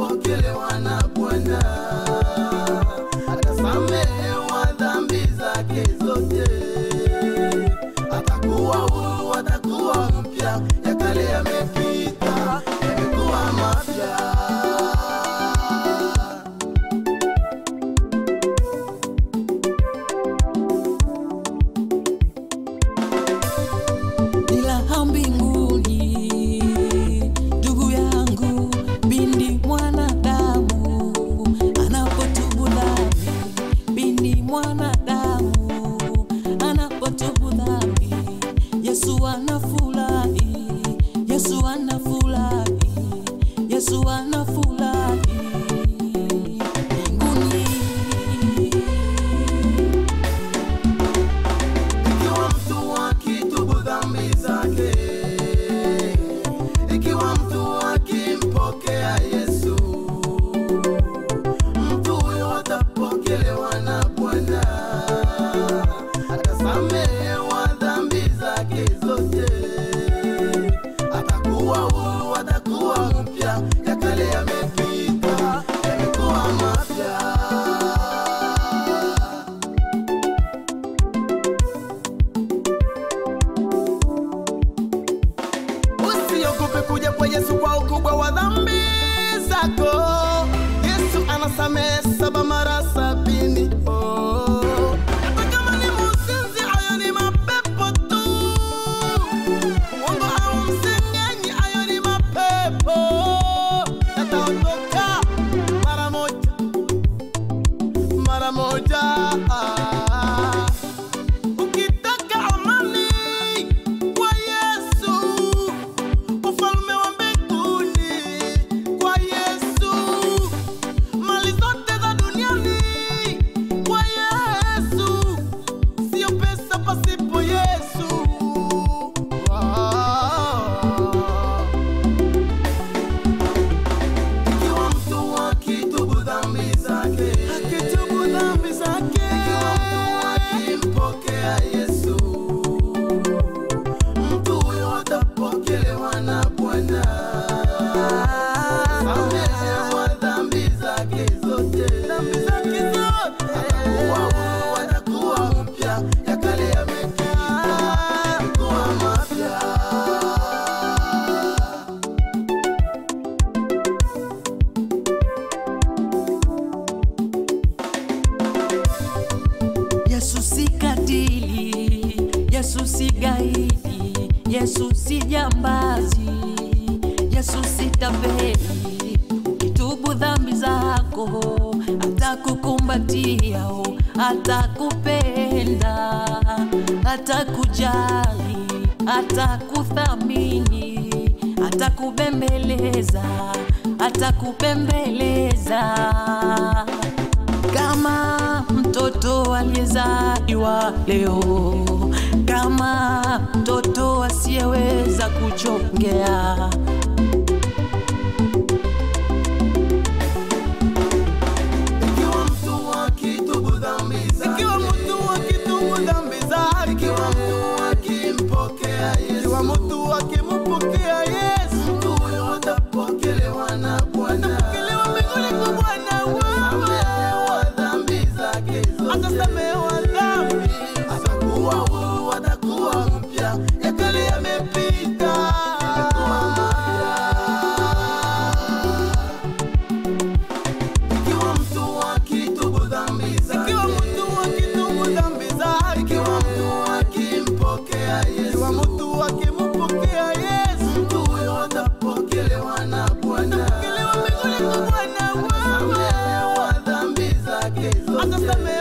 atapokelewa na Bwana, atasamehewa dhambi zake zote, atakuwa huru, atakuwa mpya, ya kale yamepita, yamekuwa mapya. ni raha mbinguni, ndugu yangu, bindi mwanadamu anapotubu dhambi, bindi mwanadamu anapotubu dhambi, Yesu anafurahi, Yesu anafurahi, Yesu anafurahi mbinguni. Ikiwa mtu akitubu dhambi zake, ikiwa mtu akimpokea Yesu, mtu huyo atapokelewa na Bwana, atasamehewa dhambi zake zote, atakuwa huru, atakuwa mpya, ya kale yamepita, yamekuwa mapya. Usiogope kuja kwa Yesu kwa ukubwa wa dhambi zako. Yesu anasamehe saba mara sabini. Oh. Hata kama ni mzinzi, hayo ni mapepo tu. Mwongo au msengenyi, hayo ni mapepo. Yataondoka mara moja, mara moja. Ukitaka amani kwa Yesu, ufalme wa mbinguni kwa Yesu, mali zote za duniani kwa Yesu, sio pesa pasipo Yesu. Ah. Ikiwa mtu akitubu dhambi zake, akitubu dhambi zake, ikiwa mtu akimpokea Yesu, mtu huyo atapokelewa na Bwana, samehewa dhambi zake zote, dhambi zake zote, atakuwa huru, atakuwa mpya, ya kale yamepita, yamekuwa mapya. Yesu si katili, Yesu si gaidi, Yesu si jambazi, Yesu si tapeli. Ukitubu dhambi zako atakukumbatia, atakupenda, atakujali, atakuthamini, atakubembeleza, atakupembeleza kama mtoto aliyezaliwa leo, kama mtoto asiyeweza kuchongea, Ikiwa mtu akitubu dhambi zake, ikiwa mtu akitubu dhambi zake, ikiwa mtu akimpokea Yesu, ikiwa mtu akimpokea Yesu, mtu huyo atapokelewa na Bwana, atapokelewa mbinguni kwa Bwana wewe, dhambi zake zote, atasamehewa dhambi, atakuwa huru, atakuwa mpya, ya kale yamepita, yamekuwa mapya. Ikiwa mtu akitubu dhambi zake, ikiwa mtu akitubu dhambi zake, ikiwa mtu akimpokea Yesu, ikiwa mtu akimpokea Yesu, mtu huyo atapokelewa na Bwana, atapokelewa mbinguni kwa Bwana wewe, dhambi zake zote, atasamehewa